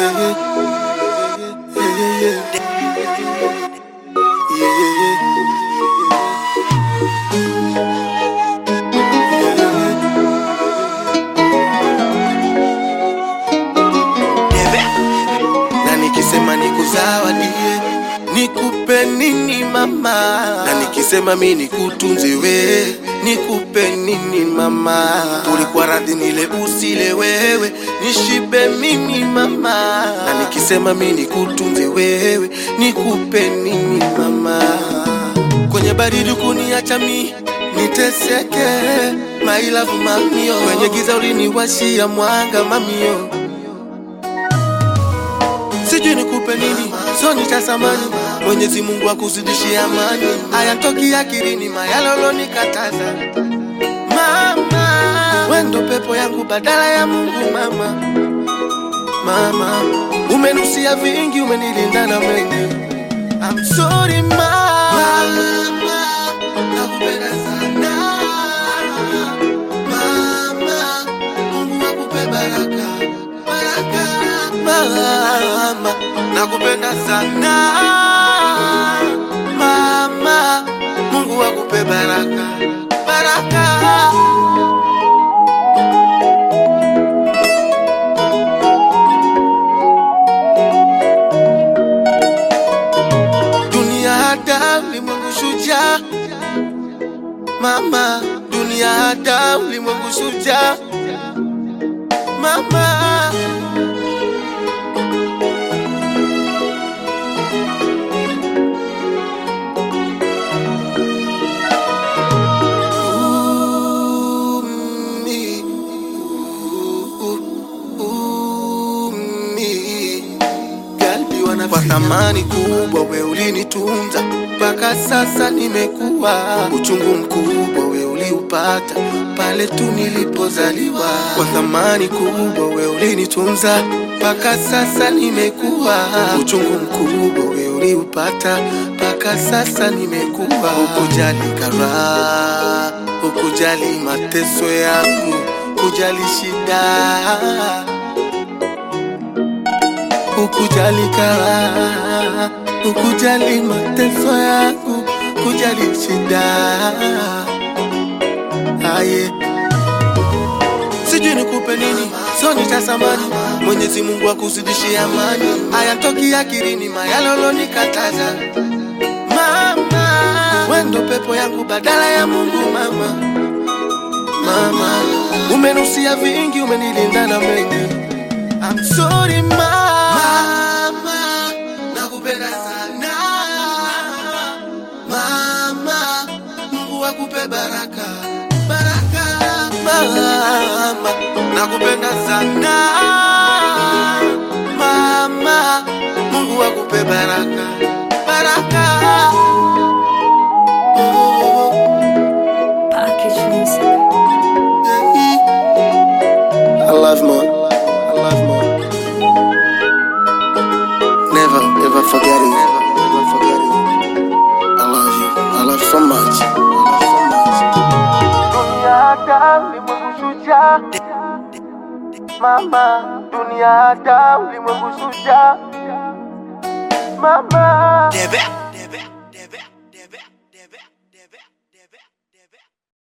na nikisema nikuzawadie nikupe nini mama na nikisema mi nikutunze we nikupe nini mama ulikuwa radhi nile usile wewe nishibe mimi mama na nikisema mi nikutunze wewe nikupe nini mama kwenye baridi kuniacha mi niteseke mailavu mamio kwenye giza uliniwashia mwanga mamio sijui nikupe nini, so nitasamani. Mwenyezi Mungu akuzidishie amani, hayatoki akilini mayalolo nikataza. Mama, wendo pepo yangu badala ya Mungu. Mama, mama, umenusia vingi, umenilinda na mengi. I'm sorry mama, nakupenda sana mama, Mungu akupe baraka baraka mama, nakupenda sana mama, Mungu akupe baraka baraka. Dunia hata ulimwengu shujaa, mama, dunia hata ulimwengu shujaa, mama. Umi, u- umi. Galbi wana kwa thamani kubwa, we ulinitunza mpaka sasa nimekuwa. Uchungu mkubwa we uliupata pale tu nilipozaliwa. Kwa thamani kubwa we ulinitunza mpaka sasa nimekuwa. Uchungu mkubwa we uliupata mpaka sasa nimekuwa. Ukujali karaha, ukujali mateso yangu, kujali shida ukujali karaha, ukujali mateso yangu, kujali shida aye sijui nikupe nini, so nitasamani. Mwenyezi Mungu akuzidishie amani, hayatoki akilini mayalolo nikataza. Mama, wendo pepo yangu badala ya Mungu. Mama, mama, umenusia vingi, umenilinda na mengi. I'm sorry mama, nakupenda sana mama, Mungu akupe baraka baraka mama, nakupenda sana mama, Mungu akupe baraka baraka. Oh, Package music. yeah. I love mom. I love mom. Never, ever forget it. Never forget it. I love you. I love you so much. I love you so much. Mama, dunia hata ulimwengu shujaa. Mama, Debe.